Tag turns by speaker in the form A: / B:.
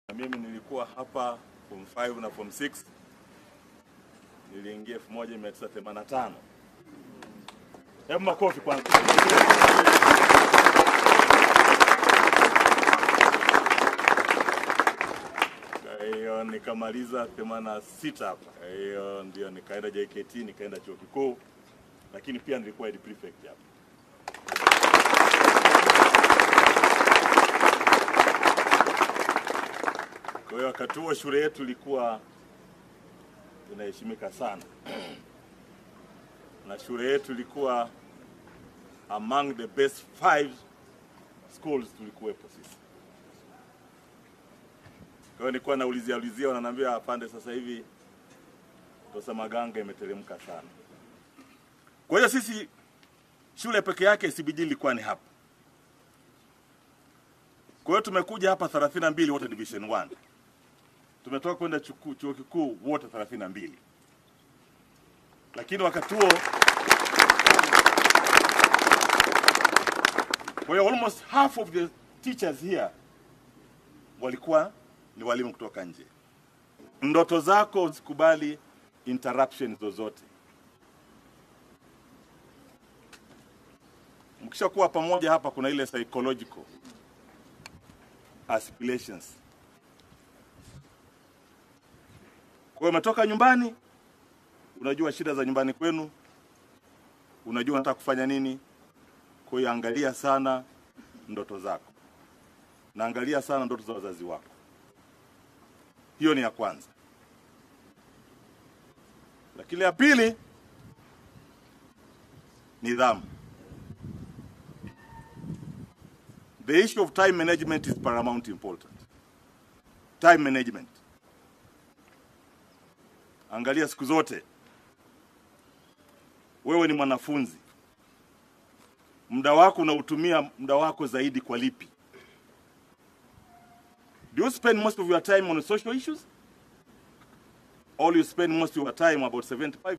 A: Na mimi nilikuwa hapa form 5 na form 6 niliingia 1985. Hebu makofi kwanza. Kwa hiyo nikamaliza 86 hapa. Kwa hiyo ndio nikaenda JKT, nikaenda chuo kikuu, lakini pia nilikuwa head prefect hapa. Kwa hiyo wakati huo shule yetu ilikuwa inaheshimika sana na shule yetu ilikuwa among the best five schools tulikuwepo sisi. Kwa hiyo nilikuwa naulizia ulizia, wananiambia apande, sasa hivi Tosa Maganga imeteremka sana. Kwa hiyo sisi shule peke yake CBG ilikuwa ni hapa. Kwa hiyo tumekuja hapa 32 wote division 1 tumetoka kwenda chuku- chuo kikuu wote 32 lakini wakati huo kwa hiyo almost half of the teachers here walikuwa ni walimu kutoka nje. Ndoto zako usikubali interruption zozote. Mkishakuwa pamoja hapa, kuna ile psychological aspirations. Kwa hiyo umetoka nyumbani, unajua shida za nyumbani kwenu, unajua unataka kufanya nini. Kwa hiyo angalia sana ndoto zako na angalia sana ndoto za wazazi wako. Hiyo ni ya kwanza. Lakini ya pili, nidhamu. The issue of time management is paramount important. Time management. Angalia siku zote, wewe ni mwanafunzi, muda wako unautumia muda wako zaidi kwa lipi? Do you spend most of your time on social issues? Or you spend most of your time, about 75